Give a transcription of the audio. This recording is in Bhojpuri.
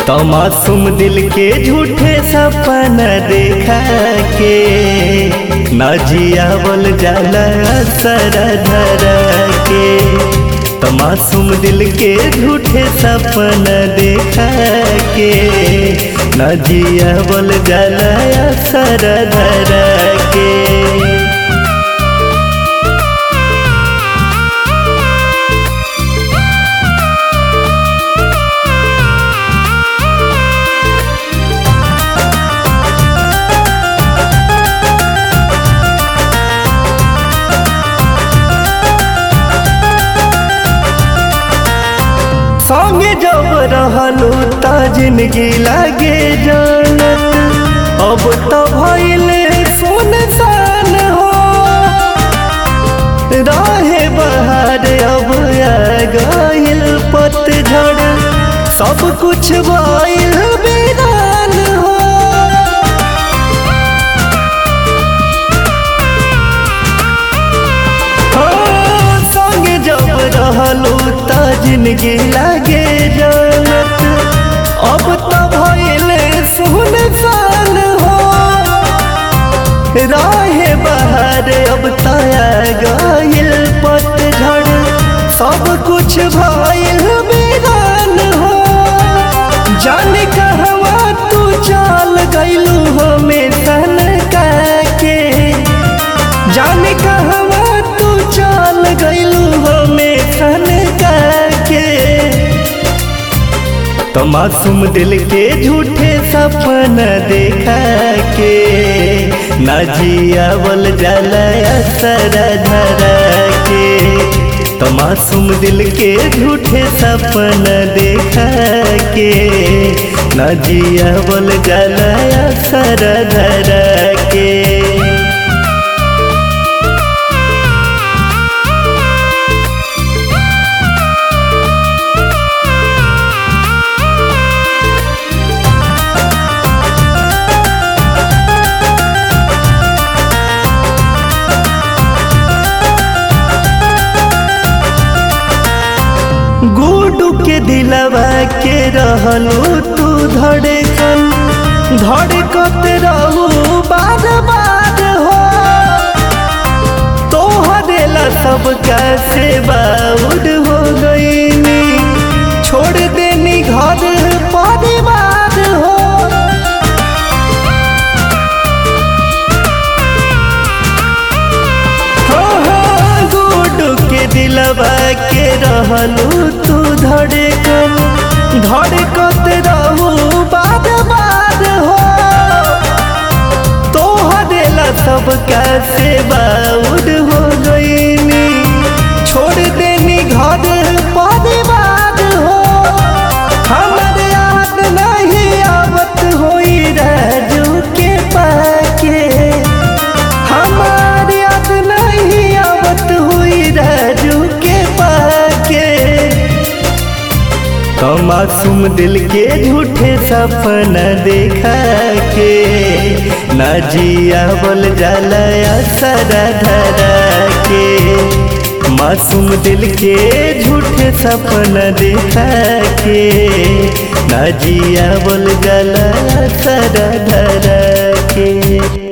तो मासूम दिल के झूठे सपना देखा के न जियावल जाला सर धर के तो मासूम दिल के झूठे सपना देखा के न जियावल जाला सर धर के संगे जब रहलू त जिंदगी लागे जानत अब तो भइले सुनसान हो रहे बहार अब आ गइल पतझड़ सब कुछ भइल बेदान हो हाँ, संगे जब रहलू त जिंदगी लागे जानत अब तो भइले सुनसान हो राहे बहार अब तया गइल पतझड़ सब कुछ भइल बेदान हो जाने कहवा तू चल गइलू हमें सन के जाने कहवा तू चल गइलू हमें सन के तो मासूम दिल के झूठे सपना देखा के न जियावल जाला असर धर के तो मासूम दिल के झूठे सपना देखा के न जियावल जाला असर धर के गुडू के दिलवा के रहलू तू धड़कन धड़कत रहू बार बार हो तोहरे ला सब कैसे बाउड हो गईनी छोड़ देनी घर परिवार हो गुडू के दिलवा के रहलू तू धड़कन धड़कत रहू बार बार हो तोहरे ला सब कैसे बाउड हो गईनी छोड़ देनी घर परिवार हो हमर याद नहीं आवत होई राजू के पाके हमार याद नहीं आवत हुई राजू के पाके तो मासूम दिल के झूठे सपना देखा के न जियावल जाला असर धर के मासूम दिल के झूठे सपना देखा के न जियावल जाला असर धर के